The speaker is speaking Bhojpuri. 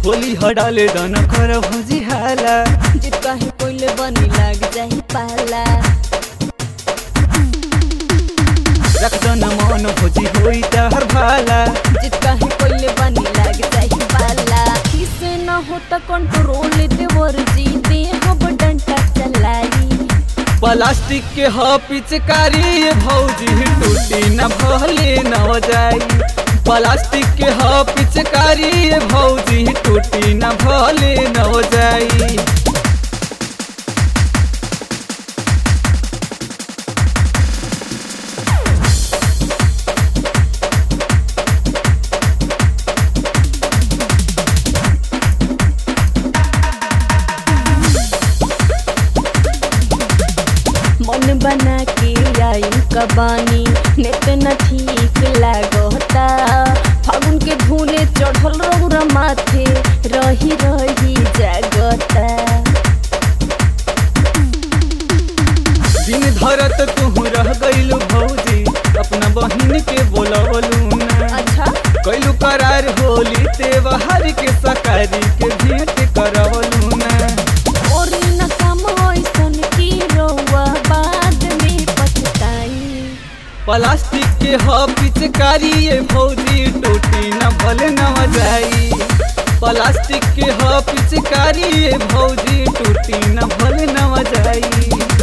होली हडाले दन कर भौजी हाला जे कहीं कोइले बनी लाग जाई पाला रख दन मन भौजी होई तहर भाला जे कहीं कोइले बनी लाग जाई पाला किसे न हो त कंट्रोल देवर जी दे हब डंटा चलाई प्लास्टिक के ह पिचकारी ये भौजी टूटी न भले न जाई प्लास्टिक के ह पिचकारी ये भौजी टूटी न भले न जाई मन बना के आई कबानी नेत न ठीक लागता फागुन के धुने चढ़ल रौरा माथे रही रही जागता दिन धरत तू रह गइलू भौजी अपना बहिन के बोलवलू ना अच्छा कैलू करार होली त्योहार के सकारी के भेंट करवलू ना और न काम ऐसन की रौआ बाद में पछताई प्लास्टिक के ह पिचकारी ये भौजी टूटी न भले न जाई प्लास्टिक के ह पिचकारी ये भौजी टूटी न भले न जाई